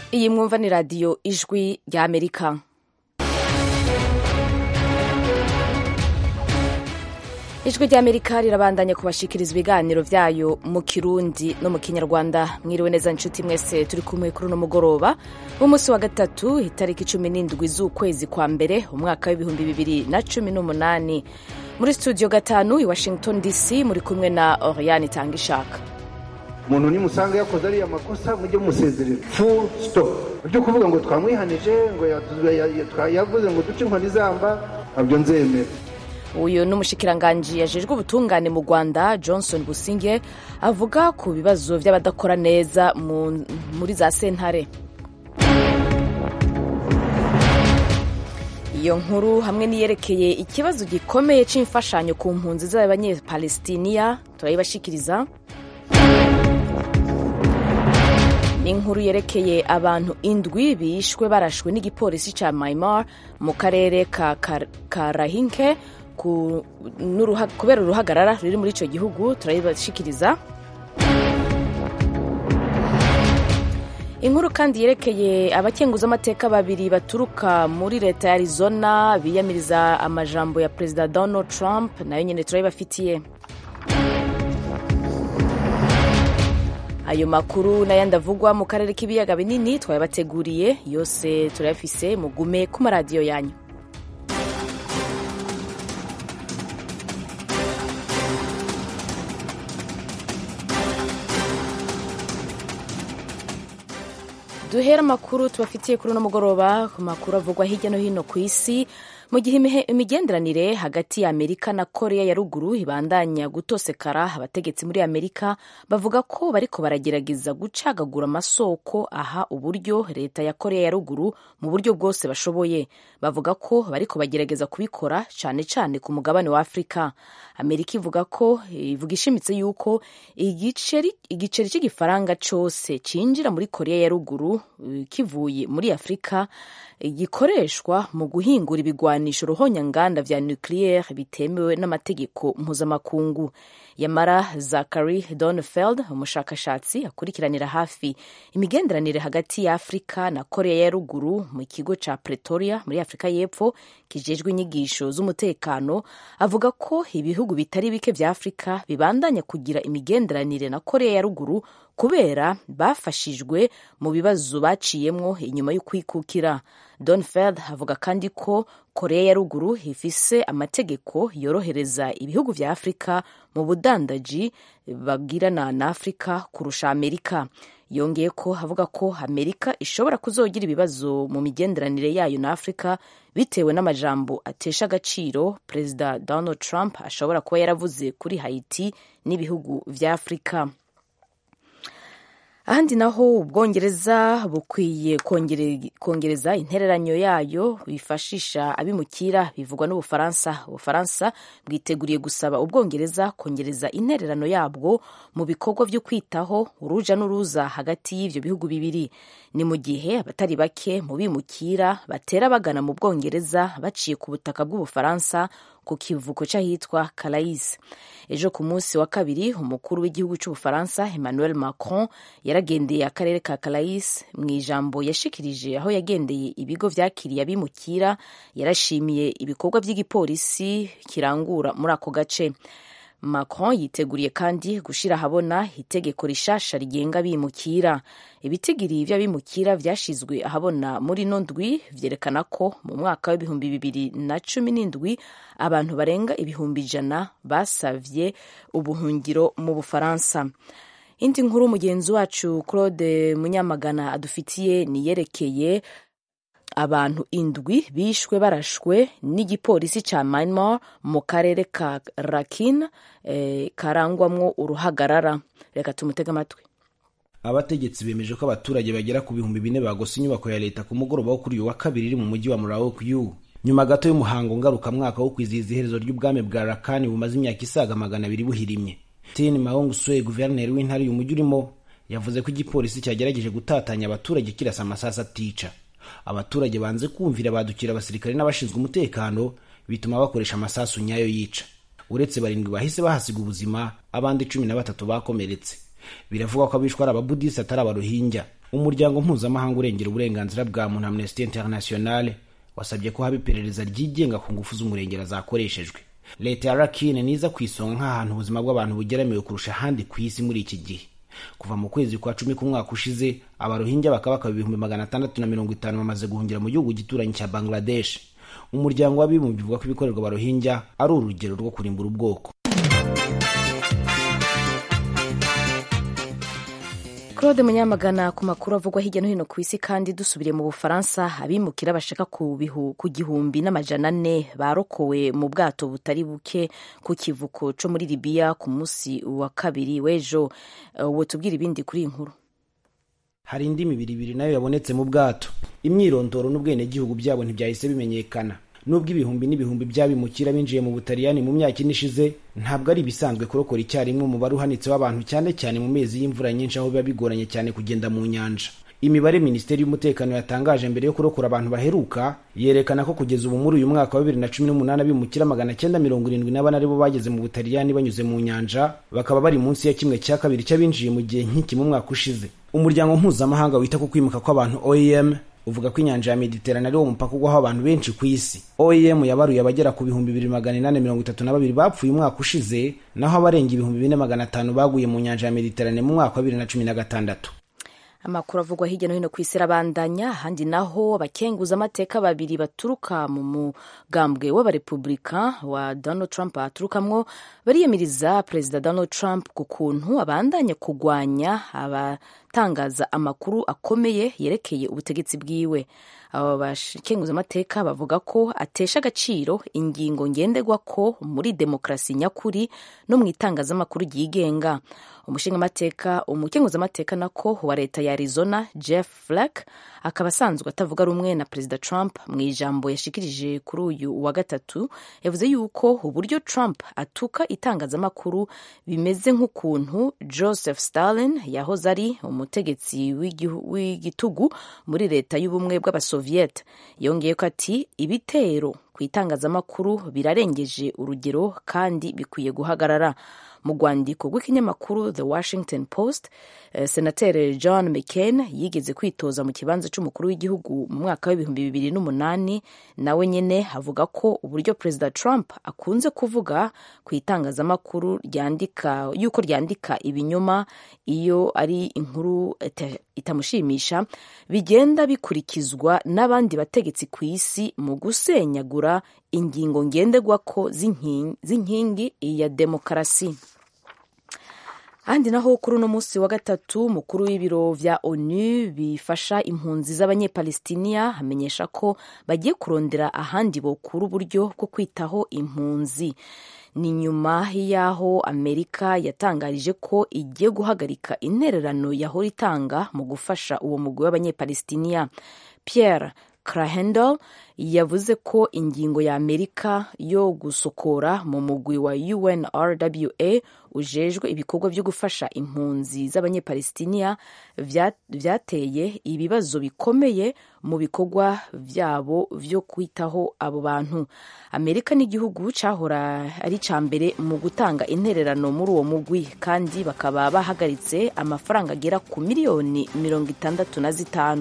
iyi mwumva ni radiyo ijwi rya amerika ijwi rya amerika rirabandanya kubashikiriza ibiganiro byayo mu kirundi no mu kinyarwanda mwiriwe neza nshuti mwese turi kumwe kuri uno mugoroba w'umunsi wa gatatu itariki cumi n'indwi z'ukwezi kwa mbere umwaka w'ibihumbi bibiri na cumi n'umunani muri studio gatanu i washington dc muri kumwe na oriane itanga ishaka umuntu nimusanga yakoze ariya makosa mujye musezerera full stop ibyo kuvuga ngo twamwihanije ngo yavuze ngo duce inkoni zamba ntabyo nzemera uyu ni umushikiranganji yajejwe ubutungane mu rwanda johnson businge avuga ku bibazo by'abadakora neza muri za sentare iyo nkuru hamwe n'iyerekeye ikibazo gikomeye cy'imfashanyo ku mpunzi z'abanyepalestiniya turayibashikiriza n'inkuru yerekeye abantu indwi bishwe barashwe n'igipolisi cya Myanmar mu karere ka Karahinke kubera uruhagarara ruri muri icyo gihugu turayibashikiriza inkuru kandi yerekeye abakenguzamateka babiri baturuka muri leta ya Arizona biyamiriza amajambo ya perezida Donald Trump nayo nyine turayibafitiye ayo makuru n'ayandi avugwa mu karere k'ibiyaga binini twayabateguriye yose turayafise mugume ku maradiyo yanyu duhera amakuru tubafitiye kuri uno mugoroba ku makuru avugwa hirya no hino ku isi mu gihe imigenderanire hagati ya amerika na korea ya ruguru ibandanya gutosekara abategetsi muri amerika bavuga ko bariko baragerageza gucagagura amasoko aha uburyo leta ya korea ya ruguru mu buryo bwose bashoboye bavuga ko bariko bagerageza kubikora cyane cyane ku mugabane wa afurika amerika ivuga ko ivuga ishimitse yuko igiceri igiceri cy'igifaranga cyose cinjira muri korea ya ruguru kivuye muri afurika gikoreshwa mu guhingura ibigwanisho ruhonyanganda vya nucleaire bitemewe n'amategeko mpuzamakungu yamara zachary donfeld umushakashatsi akurikiranira hafi imigenderanire hagati ya afurika na korea ya ruguru mu kigo ca pretoria muri afurika y'epfo kijejwe inyigisho z'umutekano avuga ko ibihugu bitari bike vya afurika bibandanya kugira imigenderanire na korea ya ruguru kubera bafashijwe mu bibazo baciyemwo inyuma y'ukwikukira donfeld avuga kandi ko korea ya ruguru ifise amategeko yorohereza ibihugu vya afurika mu budandaji bagirana na afurika kurusha amerika yongeye ko avuga ko amerika ishobora kuzogira ibibazo mu migenderanire yayo na afurika bitewe n'amajambo atesha agaciro perezida donald trump ashobora kuba yaravuze kuri haiti n'ibihugu vya afurika ahandi naho ubwongereza bukwiye kongereza intereranyo yayo bifashisha abimukira bivugwa n'ubufaransa ubufaransa bwiteguriye gusaba ubwongereza kongereza intererano yabwo mu bikorwa byo kwitaho uruja n'uruza hagati y'ivyo bihugu bibiri ni mu gihe abatari bake mu bimukira batera bagana mu bwongereza baciye ku butaka bw'ubufaransa ku kivuko cy'ahitwa Calais ejo ku munsi wa kabiri umukuru w'igihugu cy'ubufaransa Emmanuel Macron yaragendeye akarere ka Calais mu ijambo yashikirije aho yagendeye ibigo vyakiriye abimukira yarashimiye ibikorwa by'igipolisi kirangura muri ako gace Macron yiteguriye kandi gushira ahabona itegeko rishasha rigenga abimukira ibitigiri vy'abimukira vyashizwe ahabona muri no ndwi vyerekana ko mu mwaka w'ibihumbi bibiri na cumi n'indwi abantu barenga ibihumbi ijana basavye ubuhungiro mu bufaransa indi nkuru mugenzi wacu claude munyamagana adufitiye niyerekeye abantu indwi bishwe barashwe n'igipolisi ca Myanmar mu karere ka Rakhine eh, karangwamwo uruhagarara reka tumutega amatwi abategetsi bemeje ko abaturage bagera ku bihumbi bine bagose inyubako ya leta ku mugoroba wo kuri uyu wa kabiri iri mu mujyi wa Muraokyu nyuma gato y'umuhango ngarukamwaka wo kwizihiza iherezo ry'ubwami bwa Rakhine bumaze imyaka isaga magana abiri buhirimye Tin Maung Swe guverineri w'intara uyu mujyi urimo yavuze ko igipolisi cyagerageje gutatanya abaturage kirasa amasasu atica abaturage banze kumvira badukira abasirikare n'abashinzwe umutekano bituma bakoresha amasasu nyayo yica uretse barindwi bahise bahasiga ubuzima abandi cumi na batatu bakomeretse biravugwa ko abishwe ari ababudisi atari abarohinja umuryango mpuzamahanga urengera uburenganzira bwa muntu amnesty internationale wasabye ko haba iperereza ryigenga ku ngufu z'umurengera zakoreshejwe leta ya rakine niza ku isonga nk'ahantu ubuzima bw'abantu bugeramiwe kurusha ahandi ku isi muri iki gihe kuva mu kwezi kwa cumi k'umwaka ushize abarohinja bakaba bakaba ibihumbi magana atandatu na mirongo itanu bamaze guhungira mu gihugu gituranyi cya bangladesh umuryango w'abibumbye uvuga ko ibikorerwa abarohinja ari urugero rwo kurimbura ubwoko claude munyamagana ku makuru avugwa hirya no hino ku isi kandi dusubiriye mu bufaransa abimukira bashaka ku gihumbi n'amajana ane barokowe mu bwato butari buke ku kivuko cyo muri libiya ku munsi wa kabiri w'ejo uwo tubwira ibindi kuri iyi nkuru hari indi mibiri ibiri nayo yabonetse mu bwato imyirondoro n'ubwenegihugu byabo ntibyahise bimenyekana nubwo ibihumbi n'ibihumbi by'abimukira binjiye mu butaliyani mu myaka ine ishize ntabwo ari ibisanzwe kurokora icyarimwe umubare uhanitse w'abantu cyane cyane mu mezi y'imvura nyinshi aho biba bigoranye cyane kugenda mu nyanja imibare minisiteri y'umutekano yatangaje mbere yo kurokora abantu baheruka yerekana ko kugeza ubu muri uyu mwaka wa bibiri na cumi n'umunani abimukira magana cyenda mirongo irindwi na bane aribo bageze mu butaliyani banyuze mu nyanja bakaba bari munsi ya kimwe cya kabiri cy'abinjiye mu gihe nk'iki mu mwaka ushize umuryango mpuzamahanga wita ku kwimuka kw'abantu oem uvuga ko inyanja ya mediterane ari wo mupaka ugwaho abantu benshi ku isi oem yabaruye abagera ku bihumbi bibiri magana inani mirongo itatu na babiri bapfuye umwaka ushize naho abarenga ibihumbi bine magana atanu baguye mu nyanja ya mediterane mu mwaka wa bibiri na cumi na gatandatu amakuru avugwa hirya no hino ku isi arabandanya ahandi naho abakenguza amateka babiri baturuka mu mugambwe w'abarepubulika wa donald trump aturukamwo bariyamiriza perezida donald trump ku kuntu abandanya kugwanya abatangaza amakuru akomeye yerekeye ubutegetsi bwiwe aba bakenguza amateka bavuga ko atesha agaciro ingingo ngenderwa ko muri demokarasi nyakuri no mu itangazamakuru ryigenga umushingamateka umukenguzamateka nako wa leta ya arizona jeff flake akaba asanzwe atavuga rumwe na perezida trump mu ijambo yashikirije kuri uyu wa gatatu yavuze yuko uburyo trump atuka itangazamakuru bimeze nk'ukuntu joseph stalin yahoze ari umutegetsi w'igitugu muri leta y'ubumwe bw'abasoviet yongeye ko ati ibitero ku itangazamakuru birarengeje urugero kandi bikwiye guhagarara mu rwandiko rw'ikinyamakuru the washington post uh, senateri john mccain yigeze kwitoza mu kibanza cy'umukuru w'igihugu mu mwaka w'ibihumbi bibiri n'umunani nawe nyine avuga ko uburyo perezida trump akunze kuvuga ku itangazamakuru ryandika yuko ryandika ibinyoma iyo ari inkuru itamushimisha bigenda bikurikizwa n'abandi bategetsi ku isi mu gusenyagura ingingo ngenderwako z'inkingi ya demokarasi ahandi naho kuri uno munsi wa gatatu mukuru w'ibiro vya onu bifasha impunzi z'abanyepalestiniya amenyesha ko bagiye kurondera ahandi bokura uburyo bwo kwitaho impunzi ni nyuma y'aho amerika yatangarije ko igiye guhagarika intererano yahora itanga mu gufasha uwo mugwi w'abanyepalestiniya pierre Krahendel yavuze ko ingingo ya Amerika yo gusokora mu mugwi wa UNRWA ujejwe ibikorwa byo gufasha impunzi z'abanyepalestiniya vyateye ibibazo bikomeye mu bikorwa vyabo vyo kwitaho abo bantu amerika n'igihugu cahora ari ca mbere mu gutanga intererano muri uwo mugwi kandi bakaba bahagaritse amafaranga agera ku miliyoni mirongo itandatu na zitanu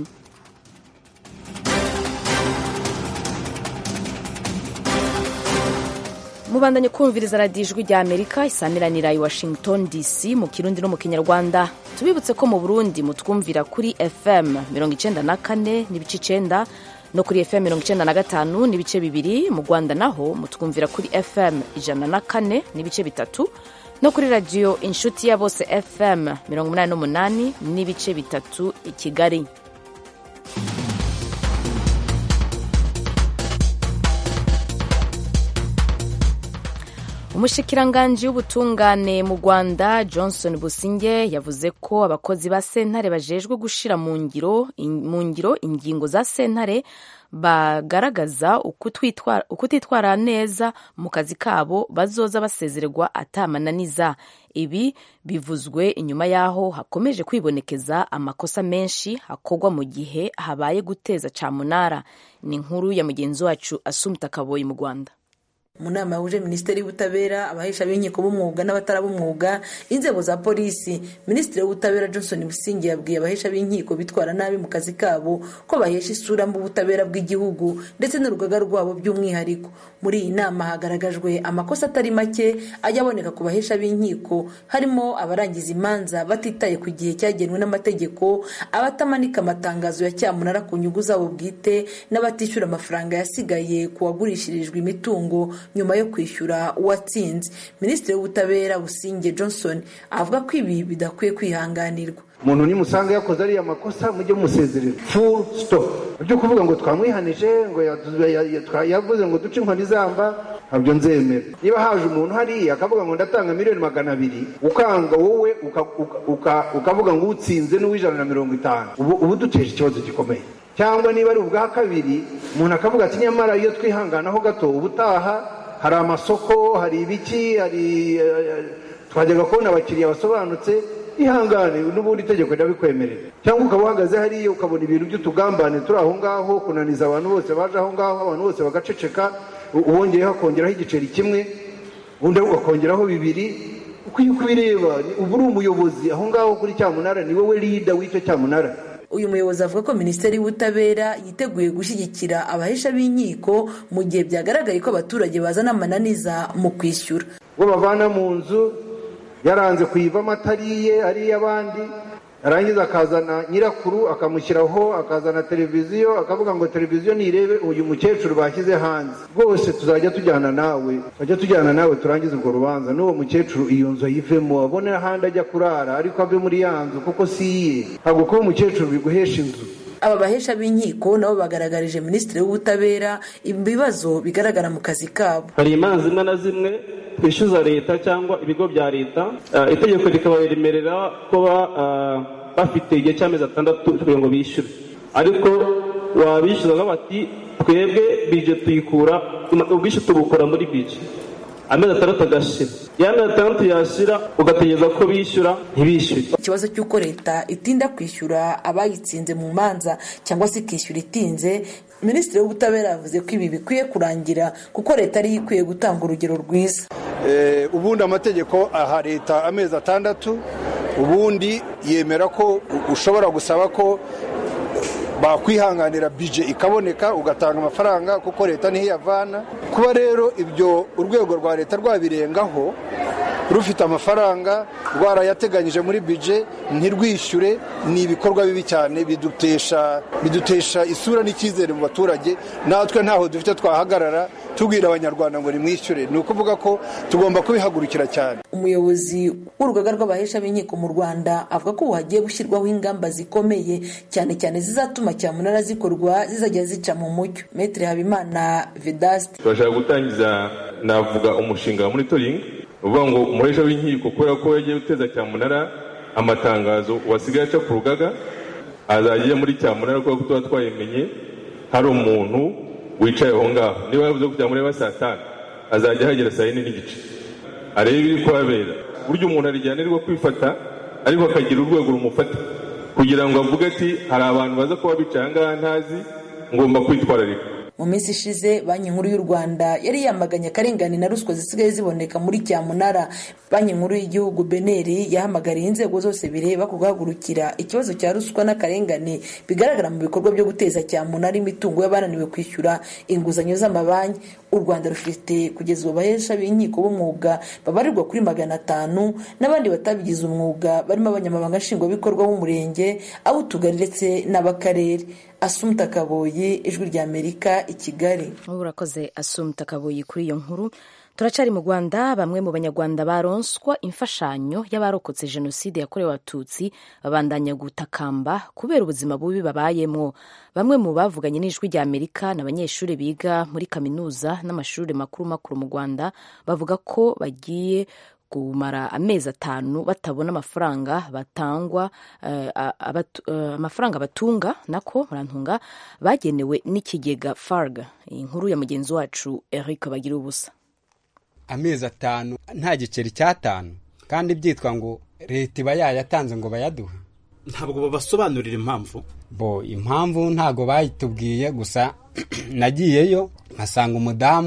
mubandanye kumviriza radiyo ijwi rya amerika isamiranira i washington dc mu kirundi no mu kinyarwanda tubibutse ko mu burundi mutwumvira kuri fm mirongo icenda na kane n'ibice icenda no kuri fm mirongo icenda na gatanu n'ibice bibiri mu rwanda naho mutwumvira kuri fm ijana na kane n'ibice bitatu no kuri radiyo inshuti ya bose fm mirongo umunani n'umunani n'ibice bitatu i kigali umushikiranganji w'ubutungane mu rwanda johnson businge yavuze ko abakozi ba sentare bajejwe gushira mu ngiro mu ngiro ingingo za sentare bagaragaza ukutitwara neza mu kazi kabo bazoza basezererwa atamananiza ibi bivuzwe inyuma y'aho hakomeje kwibonekeza amakosa menshi akorwa mu gihe habaye guteza camunara ni inkuru ya mugenzi wacu asumta kaboyi mu rwanda mu nama yahuje minisiteri y'ubutabera abahesha b'inkiko b'umwuga n'abatarabumwuga inzego za polisi minisitiri w'ubutabera johnson busingi yabwiye abahesha b'inkiko bitwara nabi mu kazi kabo ko bahesha isura mu butabera bw'igihugu ndetse n'urugaga rwabo by'umwihariko muri iyi nama hagaragajwe amakosa atari make ajya aboneka ku bahesha b'inkiko harimo abarangiza imanza batitaye ku gihe cyagenwe n'amategeko abatamanika amatangazo ya cyamunara ku nyungu zabo bwite n'abatishyura amafaranga yasigaye ku wagurishirijwe imitungo nyuma yo kwishyura uwatsinze minisitiri w'ubutabera businge johnson avuga ko ibi bidakwiye kwihanganirwa umuntu nimusanga yakoze ariya makosa mujye musezerera full stop ibyo kuvuga ngo twamwihanije ngo yavuze ngo duce inkoni zamba ntabyo nzemera niba haje umuntu hariya akavuga ngo ndatanga miliyoni magana abiri ukanga wowe ukavuga ngo utsinze n'uw'ijana na mirongo itanu ubu duteje ikibazo gikomeye cyangwa niba ari ubwa kabiri umuntu akavuga ati nyamara iyo twihanganaho gato ubutaha hari amasoko hari ibiki hari twajyaga kubona abakiriya basobanutse ihangane n'ubundi itegeko rirabikwemerera cyangwa ukaba uhagaze hariya ukabona ibintu by'utugambane turi aho ngaho kunaniza abantu bose baje aho ngaho abantu bose bagaceceka uwongeyeho akongeraho igiceri kimwe undi akongeraho bibiri ukwiye kubireba ubu uri umuyobozi aho ngaho kuri cyamunara ni wowe rida w'icyo cyamunara uyu muyobozi avuga ko minisiteri y'ubutabera yiteguye gushyigikira abahesha b'inkiko mu gihe byagaragaye ko abaturage bazana amananiza mu kwishyura ubwo bavana mu nzu yaranze kuyivamo atariye ari iy'abandi yarangiza akazana nyirakuru akamushyiraho akazana televiziyo akavuga ngo televiziyo nirebe uyu mukecuru bashyize hanze rwose tuzajya tujyana nawe tujya tujyana nawe turangize urwo rubanza n'uwo mukecuru iyo nzu ayivemo abone ahandi ajya kurara ariko ave muri ya nzu kuko si iye ntabwo kuba umukecuru biguhesha inzu aba bahesha b'inkiko nabo bagaragarije minisitiri w'ubutabera ibibazo bigaragara mu kazi kabo hari imanza zimwe na zimwe twishyuza leta cyangwa ibigo bya leta itegeko rikabaremerera kuba bafite igihe cy'amezi atandatu kugira ngo bishyure ariko wabishyuza bati twebwe bije tuyikura ubwishyu tubukora muri bije amezi atandatu agashira ya mezi atandatu yashira ugategereza ko bishyura ntibishyure ikibazo cy'uko leta itinda kwishyura abayitsinze mu manza cyangwa se ikishyura itinze minisitiri w'ubutabera yavuze ko ibi bikwiye kurangira kuko leta ariyo ikwiye gutanga urugero rwiza ubundi amategeko aha leta amezi atandatu ubundi yemera ko ushobora gusaba ko bakwihanganira bije ikaboneka ugatanga amafaranga kuko leta niho iyavana kuba rero ibyo urwego rwa leta rwabirengaho rufite amafaranga rwarayateganyije muri bije ntirwishyure ni ibikorwa bibi cyane bidutesha bidutesha isura n'icyizere mu baturage natwe ntaho dufite twahagarara tubwira abanyarwanda ngo nimwishyure ni ukuvuga ko tugomba kubihagurukira cyane umuyobozi w'urugaga rw'abahesha b'inkiko mu rwanda avuga ko ubu hagiye gushyirwaho ingamba zikomeye cyane cyane zizatuma cyamunara zikorwa zizajya zica mu mucyo metero habimana vedasite turashaka gutangiza navuga umushinga wa monitoringi uvuga ngo umuhesha w'inkiko kubera ko yagiye guteza cyamunara amatangazo wasigaye aca ku rugaga azajya ajya muri cyamunara kubera ko tuba twayimenye hari umuntu wicaye aho ngaho niba yavuze ko cyamunara saa tanu azajya ahagera saa yine n'igice arebe ibiri kuhabera burya umuntu arijyanirwa kwifata ariko akagira urwego rumufata kugira ngo avuge ati hari abantu baza kuba bicaye aha ngaha ntazi ngomba kwitwararika mu minsi ishize banki nkuru y'u rwanda yari yamaganye akarengane na ruswa zisigaye ziboneka muri cyamunara banki nkuru y'igihugu beneri yahamagariye inzego zose bireba ku guhagurukira ikibazo cya ruswa n'akarengane bigaragara mu bikorwa byo guteza cyamunara imitungo y'abananiwe kwishyura inguzanyo z'amabanki u rwanda rufite kugeza ubu bahesha b'inkiko b'umwuga babarirwa kuri magana atanu n'abandi batabigize umwuga barimo abanyamabanga nshingwabikorwa b'umurenge ab'utugari ndetse n'ab'akarere asumta kaboyi ijwi rya amerika i kigali urakoze asumta kaboyi kuri iyo nkuru turacari mu rwanda bamwe mu banyarwanda baronswa imfashanyo y'abarokotse jenoside yakorewe abatutsi babandanya gutakamba kubera ubuzima bubi babayemo bamwe mu bavuganye n'ijwi rya amerika ni abanyeshuri biga muri kaminuza n'amashuri makuru makuru mu rwanda bavuga ko bagiye kumara amezi atanu batabona amafaranga batangwa amafaranga batunga nako murantunga bagenewe n'ikigega farg iyi nkuru ya mugenzi wacu eric bagira ubusa amezi atanu nta giceri cy'atanu kandi byitwa ngo leta iba yayatanze ngo bayaduhe ntabwo babasobanurira impamvu bo impamvu ntabwo bayitubwiye gusa nagiyeyo nkasanga umudamu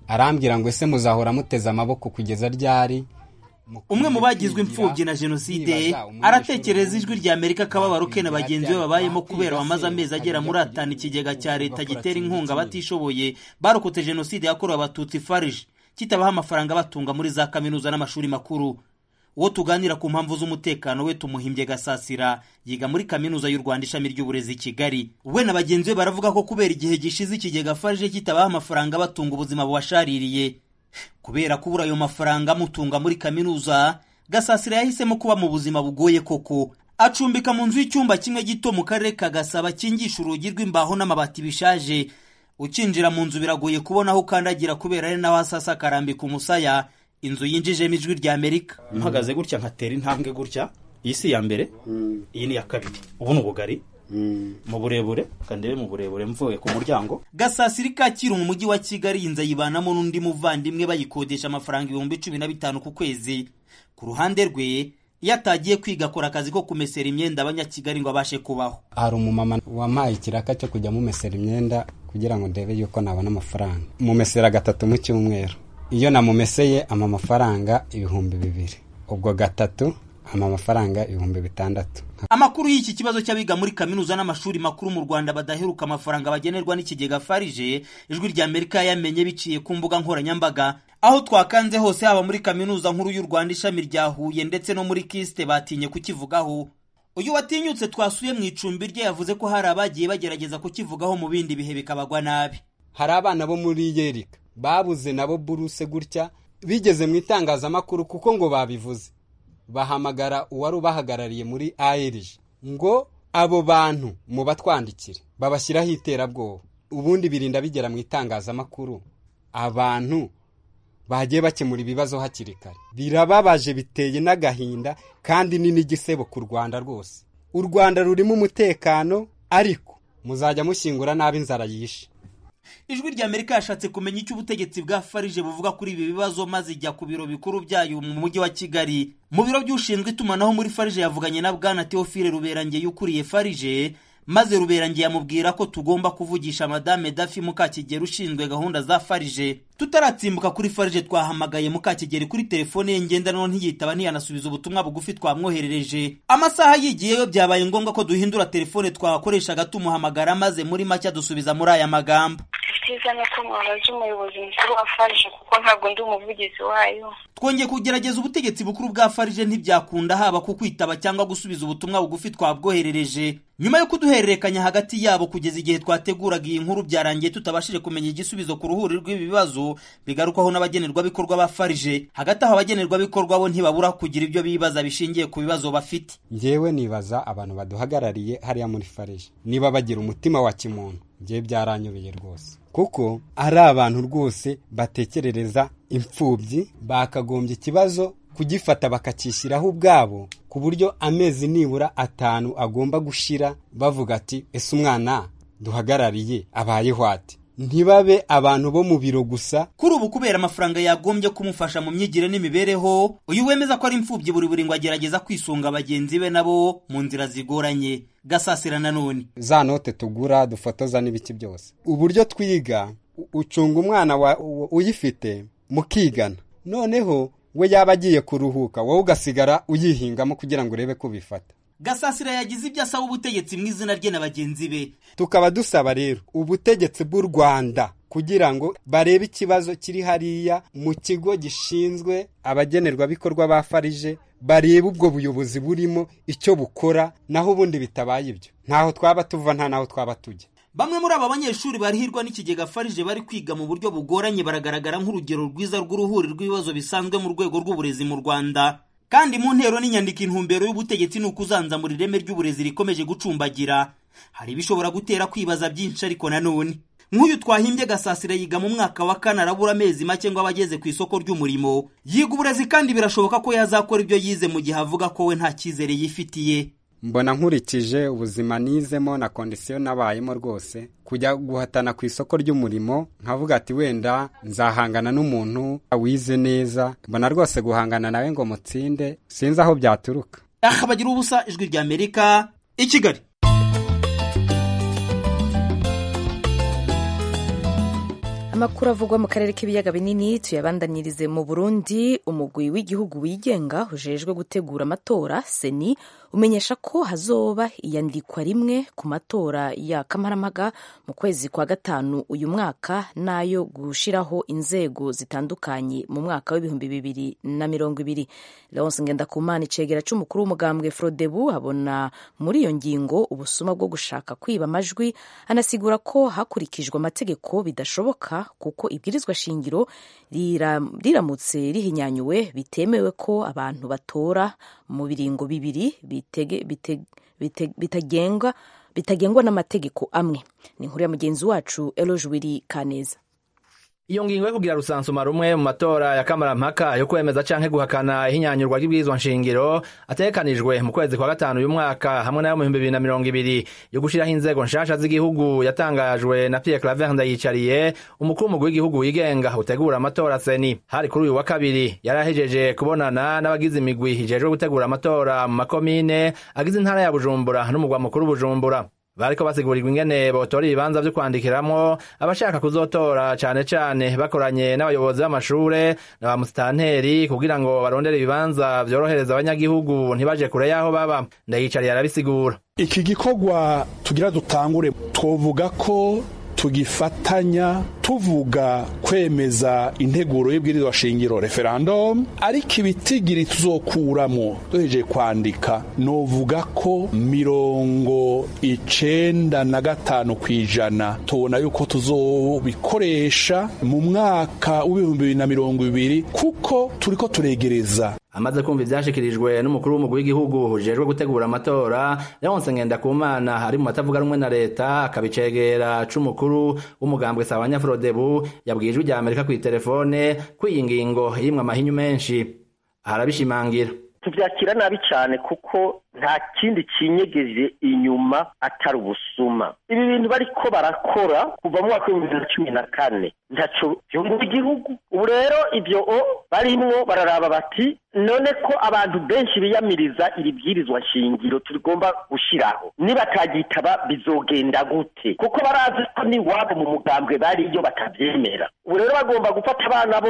arambwira ngo ese muzahora muteze amaboko kugeza ryari umwe mu bagizwe imfubyi na jenoside aratekereza ijwi rya amerika akababaro ke na bagenzi be babayemo kubera bamaze amezi agera muri atanu ikigega cya leta gitera inkunga abatishoboye barokotse jenoside yakorewe abatutsi farije kitabaha amafaranga batunga muri za kaminuza n'amashuri makuru uwo tuganira ku mpamvu z'umutekano we tumuhimbye gasasira yiga muri kaminuza y'u rwanda ishami ry'uburezi i kigali we na bagenzi be baravuga ko kubera igihe gishize ikigega farije kitabaha amafaranga batunga ubuzima bubashaririye kubera kubura ayo mafaranga amutunga muri kaminuza gasasira yahisemo kuba mu buzima bugoye koko acumbika mu nzu y'icyumba kimwe gito mu karere ka gasaba kingisha urugi rw'imbaho n'amabati bishaje ukinjira mu nzu biragoye kubona aho ukandagira kubera ari naho asasa akarambika umusaya inzu yinjijemo ijwi rya amerika mpagaze gutya nkatera intambwe gutya iyi si iya mbere iyi ni iya kabiri ubu ni ubugari mu burebure kandebe mu burebure mvuye ku muryango gasasiri kacyiru mu mujyi wa kigali iyi nzu ayibanamo n'undi muvandimwe bayikodesha amafaranga ibihumbi cumi na bitanu ku kwezi ku ruhande rwe iyo atagiye kwiga akora akazi ko kumesera imyenda abanyakigali ngo abashe kubaho hari umumama wampaye ikiraka cyo kujya mumesera imyenda kugira ngo ndebe yuko nabona amafaranga mumesera gatatu mu cyumweru iyo namumeseye ama amafaranga ibihumbi bibiri ubwo gatatu ama amafaranga ibihumbi bitandatu amakuru y'iki kibazo cy'abiga muri kaminuza n'amashuri makuru mu rwanda badaheruka amafaranga bagenerwa n'ikigega farije ijwi rya amerika yamenye biciye ku mbuga nkoranyambaga aho twakanze hose haba muri kaminuza nkuru y'u rwanda ishami rya huye ndetse no muri kisite batinye kukivugaho uyu watinyutse twasuye mu icumbi rye yavuze ko hari abagiye bagerageza kukivugaho mu bindi bihe bikabagwa nabi hari abana bo muri yerika babuze nabo buruse gutya bigeze mu itangazamakuru kuko ngo babivuze bahamagara uwari ubahagarariye muri ARG ngo abo bantu mu batwandikire babashyiraho iterabwoba ubundi birinda bigera mu itangazamakuru abantu bagiye bakemura ibibazo hakiri kare birababaje biteye n'agahinda kandi ni n'igisebo ku rwanda rwose u rwanda rurimo umutekano ariko muzajya mushyingura nabi inzara yishe ijwi rya amerika yashatse kumenya icyo ubutegetsi bwa farije buvuga kuri ibi bibazo maze ijya ku biro bikuru byayo mu mujyi wa kigali mu biro by'ushinzwe itumanaho muri farije yavuganye na bwana teofile ruberangeye ukuriye farije maze ruberangeye amubwira ko tugomba kuvugisha madame dafi mukakigeri ushinzwe gahunda za farije tutaratsimbuka kuri farije twahamagaye mukakigeri kuri telefone ye ngendanwa ntiyitaba ntiyanasubiza ubutumwa bugufi twamwoherereje amasaha yigiyeyo byabaye ngombwa ko duhindura telefone twakoreshaga tumuhamagara maze muri make dusubiza muri aya magambo icyiza ni uko mwabaza umuyobozi mukuru wa farije kuko ntabwo ndi umuvugizi wayo twongeye kugerageza ubutegetsi bukuru bwa farije ntibyakunda haba ku kwitaba cyangwa gusubiza ubutumwa bugufi twabwoherereje nyuma yo kuduhererekanya hagati yabo kugeza igihe twateguraga iyi nkuru byarangiye tutabashije kumenya igisubizo ku ruhuri rw'ibi bibazo bigarukwaho n'abagenerwabikorwa ba farije hagati aho abagenerwabikorwa bo ntibabura kugira ibyo bibaza bishingiye ku bibazo bafite ngewe nibaza abantu baduhagarariye hariya muri farije niba bagira umutima wa kimuntu ngewe byaranyobeye rwose kuko ari abantu rwose batekerereza imfubyi bakagombye ikibazo kugifata bakacyishyiraho ubwabo ku buryo amezi nibura atanu agomba gushira bavuga ati ese umwana duhagarariye abayeho ati ntibabe abantu bo mu biro gusa kuri ubu kubera amafaranga yagombye kumufasha mu myigire n'imibereho uyu wemeza ko ari imfubyi buri buri ngo agerageza kwisunga bagenzi be nabo mu nzira zigoranye gasasira nanone za note tugura dufotoza n'ibiki byose uburyo twiga ucunga umwana uyifite mukigana noneho we yaba agiye kuruhuka wowe ugasigara uyihingamo kugira ngo urebe ko ubifata gasasira yagize ibyo asaba ubutegetsi mu izina rye na bagenzi be tukaba dusaba rero ubutegetsi bw'u rwanda kugira ngo barebe ikibazo kiri hariya mu kigo gishinzwe abagenerwabikorwa ba farije barebe ubwo buyobozi burimo icyo bukora naho ubundi bitabaye ibyo ntaho twaba tuva nta naho twaba tujya bamwe muri aba banyeshuri barihirwa n'ikigega farije bari kwiga mu buryo bugoranye baragaragara nk'urugero rwiza rw'uruhuri rw'ibibazo bisanzwe mu rwego rw'uburezi mu rwanda kandi mu ntero n'inyandiko intumbero y'ubutegetsi ni ukuzanzamura ireme ry'uburezi rikomeje gucumbagira hari ibishobora gutera kwibaza byinshi ariko nanone nk'uyu twahimbye gasasira yiga mu mwaka wa kane arabura amezi make ngo aba ageze ku isoko ry'umurimo yiga uburezi kandi birashoboka ko yazakora ibyo yize mu gihe avuga ko we nta cyizere yifitiye mbona nkurikije ubuzima nizemo na kondisiyo nabayemo rwose kujya guhatana ku isoko ry'umurimo nkavuga ati wenda nzahangana n'umuntu wize neza mbona rwose guhangana nawe ngo mutsinde sinzi aho byaturuka aha bagira ubusa ijwi rya amerika i kigali amakuru avugwa mu karere k'ibiyaga binini tuyabandanirize mu burundi umugwi w'igihugu wigenga ujejwe gutegura amatora seni umenyesha ko hazoba iyandikwa rimwe ku matora ya kamaramaga mu kwezi kwa gatanu uyu mwaka n'ayo gushiraho inzego zitandukanye mu mwaka w'ibihumbi bibiri na mirongo ibiri leonce ngendakumana icegera c'umukuru w'umugambwe frodebu abona muri iyo ngingo ubusuma bwo gushaka kwiba amajwi anasigura ko hakurikijwe amategeko bidashoboka kuko ibwirizwa shingiro riramutse rihinyanyuwe bitemewe ko abantu batora mu biringo bibiri bitagengwa bitagengwa n'amategeko amwe ni inkuru ya mugenzi wacu eloge wiri kaneza iyo ngingo yo kugira rusansuma rumwe mu matora ya kamarampaka yo kwemeza canke guhakana ihinyanyurwa ry'ibwirizwa nshingiro ategekanijwe mu kwezi kwa gatanu uyu mwaka hamwe nayo mu bihumbi bibiri na mirongo ibiri yo gushiraho inzego nshasha z'igihugu yatangajwe na Pierre Claver Ndayicariye umukuru w'umugwi w'igihugu wigenga utegura amatora seni hari kuri uyu wa kabiri yarahejeje kubonana n'abagize imigwi ijejwe gutegura amatora mu makomine agize intara ya Bujumbura n'umugwa mukuru Bujumbura bariko basigurirwa ingene botora ibibanza vyo kwandikiramwo abashaka kuzotora cane cane bakoranye n'abayobozi b'amashure na ba musitanteri kugira ngo barondere ibibanza vyorohereza abanyagihugu ntibaje kure y'aho baba ndayicariye arabisigura iki gikorwa tugira dutangure twovuga ko tugifatanya tuvuga kwemeza integuro y'ibwirizwa shingiro referendum ariko ibitigiri tuzokuramo duhejeje kwandika novuga ko mirongo icenda na gatanu kw'ijana tubona yuko tuzobikoresha mu mwaka w'ibihumbi bibiri na mirongo ibiri kuko turiko turegereza amaze kumva ivyashikirijwe n'umukuru w'umugwi w'igihugu ujejwe gutegura amatora leonse ngendakumana ari mu matavuga rumwe na leta akabicegera c'umukuru w'umugambwe sabanya frodebu yabwiye ijwi rya amerika kw'iterefone ko iyi ngingo irimwo amahinyu menshi arabishimangira tubyakira nabi cyane kuko nta kindi kinyegeje inyuma atari ubusuma ibi bintu bariko barakora kuva mu mwaka w'ibihumbi bibiri na cumi na kane ntaco vyungura igihugu ubu rero ivyo o barimwo bararaba bati none ko abantu benshi biyamiriza iri bwirizwa shingiro tugomba gushiraho nibatagitaba bizogenda gute kuko barazi ko n'iwabo mu mugambwe bariyo batavyemera ubu rero bagomba gufata abana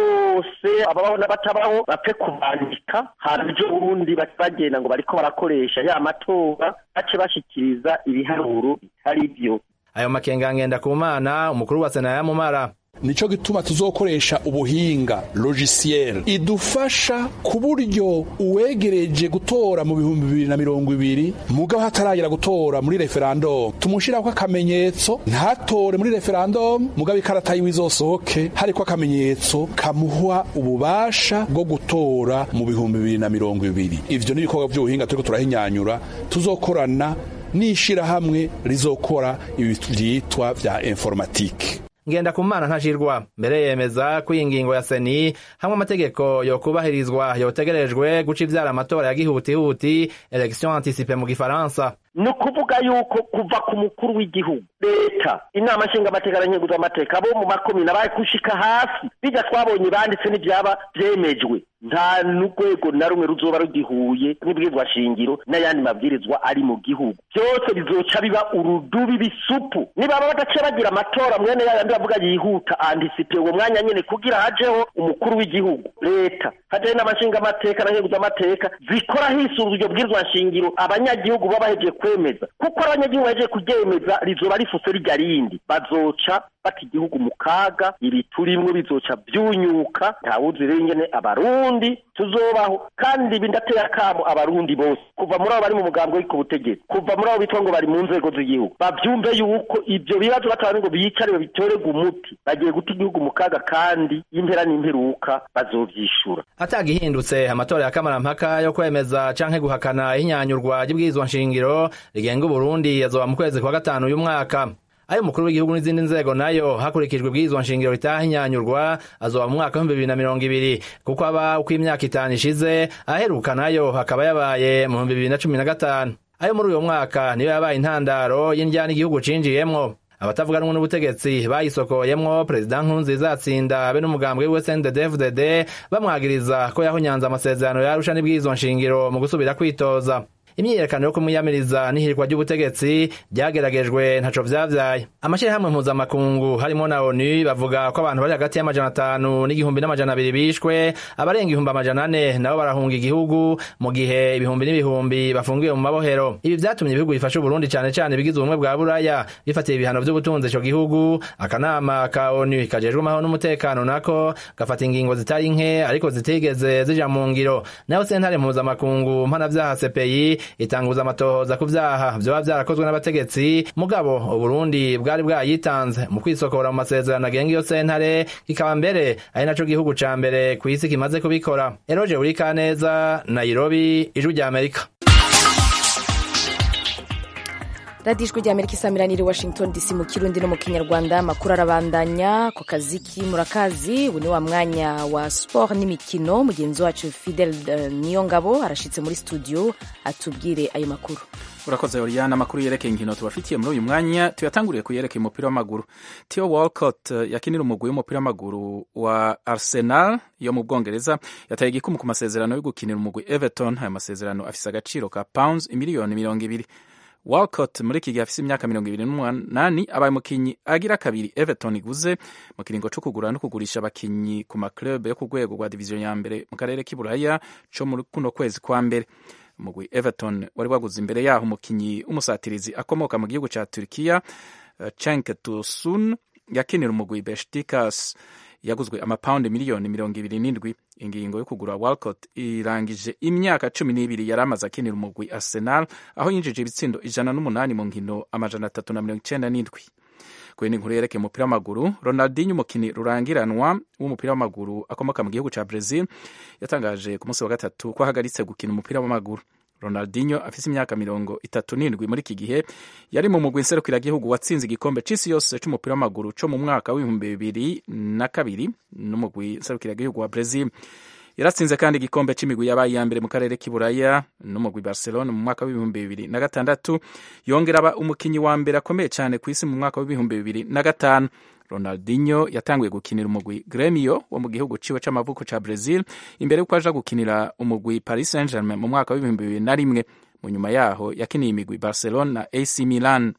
bose ababaho n'abatabaho bapfe kubandika hanyuma ejo burundi bagenda ngo bariko barakoresha ya matora bace bashikiriza ibiharuro bitari vyo ayo makenga ngenda ku mana umukuru wa sena yamumara nico gituma tuzokoresha ubuhinga logiciel idufasha ku buryo uwegereje gutora mu bihumbi bibiri na mirongo ibiri mugabo hataragera gutora muri referendum tumushirako akamenyetso ntatore muri referendum mugabo ikarata yiwe izosohoke hariko akamenyetso kamuha ububasha bwo gutora mu bihumbi bibiri na mirongo ibiri ivyo ni ibikorwa vy'ubuhinga turiko turahinyanyura tuzokorana n'ishirahamwe rizokora ibi vyitwa vya informatike ngenda ku mana ntashirwa mbere yemeza ko iyi ngingo ya seni hamwe amategeko yokubahirizwa yotegerejwe guca ivyara amatora ya gihutihuti election anticipe mu gifaransa ni ukuvuga yuko kuva ku mukuru w'igihugu leta inama nshingamateka na nkenguzamateka bo mu makomine abaye gushika hasi bijya twabonye banditse n'ibyaba byemejwe nta n'urwego na rumwe ruzoba rugihuye n'ibwirizwa shingiro n'ayandi mabwirizwa ari mu gihugu byose bizoca biba urudubi bisupu nibaba badace bagira amatora mwene yayandi bavuga yihuta antisipe uwo mwanya nyene kugira hajeho umukuru w'igihugu leta hajeho n'amashingamateka na nkenguzamateka zikora hisunzwe iryo bwirizwa shingiro abanyagihugu baba bahejeje kwemeza kuko abanyagihugu bahejeje kuryemeza rizoba rifuse rirya rindi bazoca bata igihugu mu kaga ibi turimwo bizoca byunyuka ntawuzi rero ingene abarundi tuzobaho kandi ibi ndateye akamo abarundi bose kuva muri abo bari mu mugambi w'iko butegetsi kuva muri abo bitwa ngo bari mu nzego z'igihugu bavyumve yuko ivyo bibazo batabari ngo biyicare babitorerwe umuti bagiye guta igihugu mu kaga kandi impera n'imperuka bazovyishura atagihindutse amatora ya kamarampaka yo kwemeza canke guhakana ihinyanyurwa ry'ibwirizwa nshingiro rigenga uburundi yazoba mu kwezi kwa gatanu uyu mwaka ayo umukuru w'igihugu n'izindi nzego nayo hakurikijwe ibwirizwa nshingiro ritahinyanyurwa azoba mu mwaka w'ibihumbi bibiri na mirongo ibiri kuko aba uko imyaka itanu ishize aheruka nayo hakaba yabaye mu bihumbi bibiri na cumi na gatanu ayo muri uyo mwaka niyo yabaye intandaro y'indyana igihugu cinjiyemwo abatavuga rumwe n'ubutegetsi bayisokoyemwo perezida nkurunziza atsinda be n'umugambwe wiwe CNDD-FDD bamwagiriza ko yahunyanze amasezerano yarusha n'ibwirizwa nshingiro mu gusubira kwitoza imyiyerekano yo kumwiyamiriza n'ihirikwa ry'ubutegetsi ryageragejwe ntaco vyavyaye amashirahamwe mpuzamakungu harimo na onu bavuga ko abantu bari hagati y'amajana atanu n'igihumbi n'amajana abiri bishwe abarenga ibihumbi amajana ane nabo barahunga igihugu mu gihe ibihumbi n'ibihumbi bafungiwe mu mabohero ibi vyatumye ibihugu bifasha uburundi cane cane bigize ubumwe bwa buraya bifatiye ibihano vy'ubutunzi ico gihugu akanama ka onu kajejwe amahoro n'umutekano nako gafata ingingo zitari nke ariko zitigeze zija mu ngiro nayo sentare mpuzamakungu mpanavyaha cpi itanguza amatohoza ku vyaha vyoba vyarakozwe n'abategetsi mugabo uburundi bwari bwayitanze mu kwisokora mu masezerano agenga iyo sentare kikaba mbere ari naco gihugu ca mbere kw'isi kimaze kubikora eroje urikaneza nairobi ijwi rya amerika radiyo ijwi rya amerika isamiraniye washington dc mu kirundi no mu kinyarwanda amakuru arabandanya ku kazi k'imurakazi ubu ni wa mwanya wa siporo n'imikino mugenzi wacu fidel uh, niyongabo arashitse muri studio atubwire ayo makuru urakoze oriana amakuru yerekeye inkino tubafitiye muri uyu mwanya tuyatanguriye ku yerekeye umupira w'amaguru theo walcott yakinira umugwi w'umupira w'amaguru wa arsenal yo mu bwongereza yataye igikumu ku masezerano yo gukinira umugwi everton ayo masezerano afise agaciro ka pounds imiliyoni mirongo ibiri walcott muri iki gihe afise imyaka mirongo ibiri n'umunani abaye umukinyi agira kabiri everton iguze mu kiringo co kugura no kugurisha abakinyi ku maclub yo ku rwego rwa diviziyo ya mbere mu karere k'iburaya co muri kuno kwezi kwa mbere umugwi everton wari waguze imbere yaho umukinyi w'umusatirizi akomoka mu gihugu ca turkiya uh, cenk tosun yakinira umugwi beshtikas yaguzwe amapawundi miliyoni mirongo ibiri n'indwi ingingo yo kugura walcott irangije imyaka cumi n'ibiri yari amaze akinira umugwi arsenal aho yinjije ibitsindo ijana n'umunani mu nkino amajana atatu na mirongo icenda n'indwi kuri inkuru yerekeye umupira w'amaguru ronaldinho umukinnyi rurangiranwa w'umupira w'amaguru akomoka mu gihugu ca brazil yatangaje ku munsi wa gatatu ko ahagaritse gukina umupira w'amaguru ronaldinho afise imyaka mirongo itatu n'indwi muri iki gihe yari mu mugwi nserukiragihugu watsinze igikombe c'isi yose c'umupira w'amaguru co mu mwaka w'ibihumbi bibiri na kabiri n'umugwi nserukiragihugu wa brazil yaratsinze kandi igikombe c'imigwi yabaye iya mbere mu karere k'iburaya n'umugwi barcelona mu mwaka w'ibihumbi bibiri na gatandatu yongera aba umukinyi wa mbere akomeye cyane ku isi mu mwaka w'ibihumbi bibiri na gatanu ronaldinho yatanguye gukinira umugwi gremio wo mu gihugu ciwe c'amavuko ca brazil imbere y'uko aja gukinira umugwi paris saint germain mu mwaka w'ibihumbi bibiri na rimwe mu nyuma yaho yakiniye imigwi barcelona na ac milan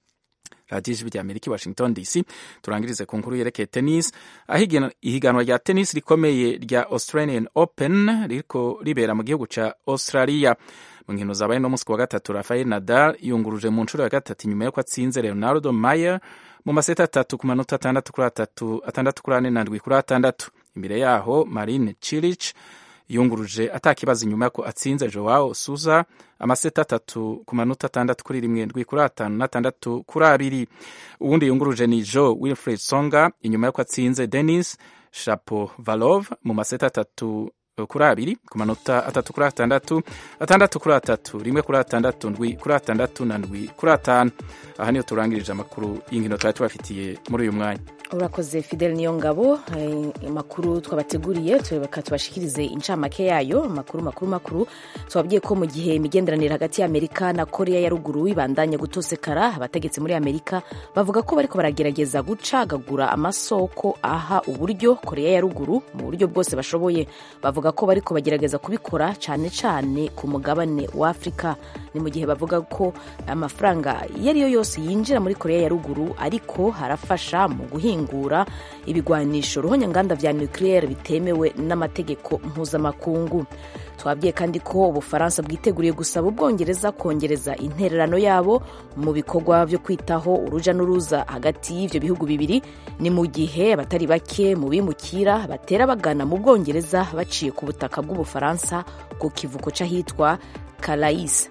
radiyo ijwi rya amerika washington dc turangirize ku nkuru yerekeye tennis aho ihiganwa rya tennis rikomeye rya australian open ririko ribera mu gihugu ca australia mu nkino zabaye no munsi wa gatatu rafael nadal yunguruje mu nshuro ya gatatu inyuma y'uko atsinze leonardo mayer mu maseta atatu ku manota atandatu kuri atatu atandatu kuri ane na ndwi kuri atandatu imbere yaho marine chirich yunguruje atakibazo inyuma y'uko atsinze joao suza amaseta atatu ku manota atandatu kuri rimwe ndwi kuri atanu n'atandatu kuri abiri uwundi yunguruje ni joe wilfred songa inyuma y'uko atsinze denis shapovalov mu maseta atatu kuri abiri ku manota atatu kuri atandatu atandatu kuri atatu rimwe kuri atandatu ndwi kuri atandatu na ndwi kuri atanu aha niyo turangirije amakuru y'inkino twari tubafitiye muri uyu mwanya urakoze fidel niyo ngabo amakuru twabateguriye tureka tubashikirize incamake yayo amakuru makuru makuru tubabwiye ko mu gihe imigenderanire hagati ya amerika na korea ya ruguru ibandanya gutosekara abategetsi muri amerika bavuga ko bariko baragerageza gucagagura amasoko aha uburyo korea ya ruguru mu buryo bwose bashoboye bavuga ko bariko bagerageza kubikora cyane cyane ku mugabane wa afurika ni mu gihe bavuga ko amafaranga iyo ari yo yose yinjira muri korea ya ruguru ariko harafasha mu guhingura ibigwanisho ruhonyanganda vya nucleaire bitemewe n'amategeko mpuzamakungu twabwiye kandi ko ubufaransa bwiteguriye gusaba ubwongereza kongereza intererano yabo mu bikorwa byo kwitaho uruja n'uruza hagati y'ivyo bihugu bibiri ni mu gihe abatari bake mu bimukira batera bagana mu bwongereza baciye ku butaka bw'ubufaransa ku kivuko c'ahitwa calais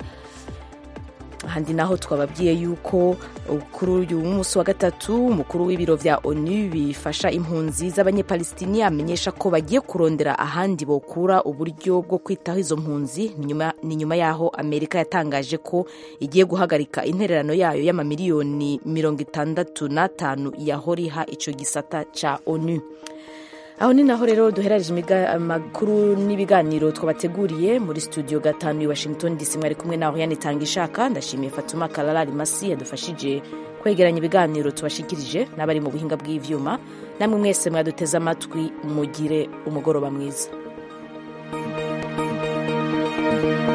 ahandi naho twababwiye yuko kuri uyu munsi wa gatatu umukuru w'ibiro vya onu bifasha impunzi z'abanyepalestini amenyesha ko bagiye kurondera ahandi bokura uburyo bwo kwitaho izo mpunzi ni nyuma yaho amerika yatangaje ko igiye guhagarika intererano yayo y'amamiliyoni mirongo itandatu n'atanu yahora iha ico gisata ca onu aho ni naho rero duherereje amakuru n'ibiganiro twabateguriye muri studio gatanu i washington dc mwari kumwe naho yanitanga ishaka ndashimiye fatuma kararari masi yadufashije kwegeranya ibiganiro tubashikirije n'abari mu buhinga bw'ivyuma namwe mwese mwaduteze amatwi mugire umugoroba mwiza thank you